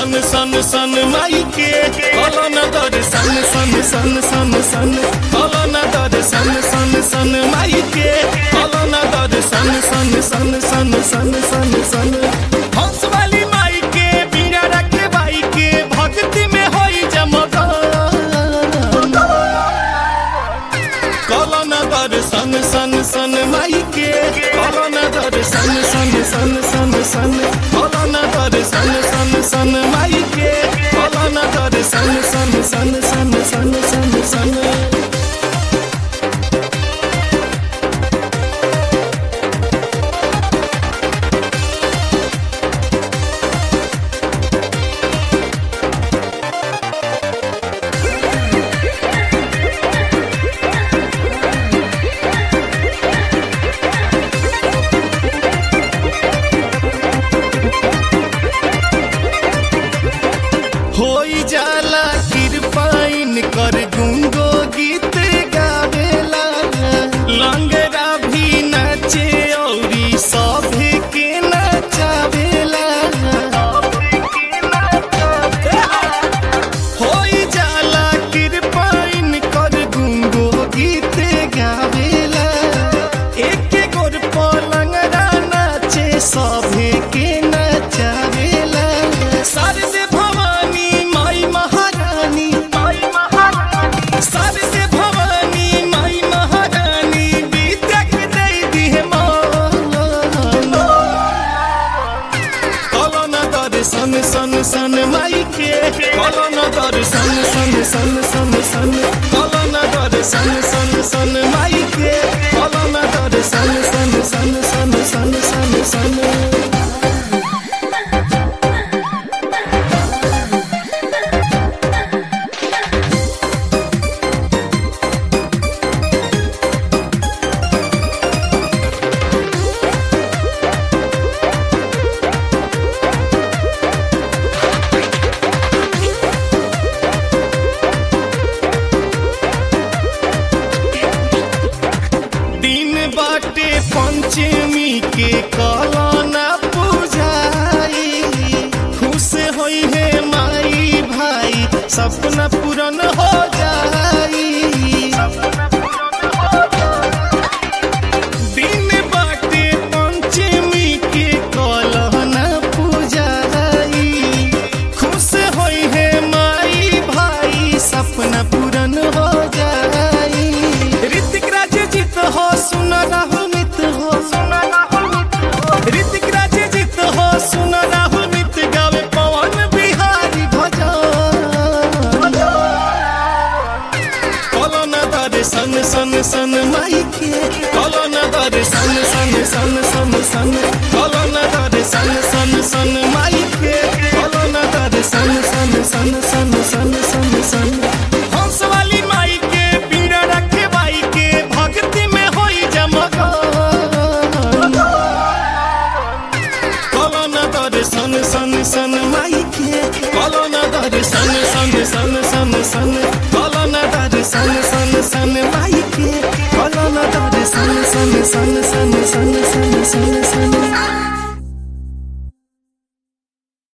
सन सन सन माई के कलन दर सन सन सन सन सन कलन दर सन सन सन माई के कलन दर सन सन सन सन सन सन सन हंस वाली माई के बीड़ा रखे बाई के भक्ति में होई जमग कलन दर सन सन सन माई के कलन दर सन सन सन सन सन कलन दर सन सन सन माई के कलन दर सन सन सन सन सन सन सन होई जाला कृपाइन कर गुंगो गीत गावेला लंगरा भी नाचे औरी सभे के नचावेला होई जाला कृपाइन कर गुंगो गीत गावेला एक गोर पलंगरा नाचे सभे के नचावेला शारदे भवानी माई महारानी माई महारानी शारदे भवानी माई महारानी विद्या के दे दिहे मान कलन दर सन सन सन माई के कलन दर सन सन सन सन सन कलन दर सन सन सन माई के कलन दर सन सन सन सन सन सन सन दिन बाटे पंचमी के कलना पूजाई खुश होई है माई भाई सपना पूरन हो जाई दिन बाटे पंचमी के कलना पूजाई खुश होई है माई भाई सपना पूरन हो जाई ऋतिक राज जीत हो सुन राहुल मित हो ऋतिक राज जीत हो सुन राहुल मित गावे पवन बिहारी भजन कलन दर सन सन सन माई के कलन दर सन सन सन सन सन कलन दर सन सन सन माई के कलन दर सन सन सन सन सन सन सन हंस वाली माई के पीड़ा रखे बाई के भक्ति में होई जमग कलन दर सन सन सन माई के कलन दर सन सन सन सन सन कलन दर सन सन सन माई के कलन दर सन सन सन सन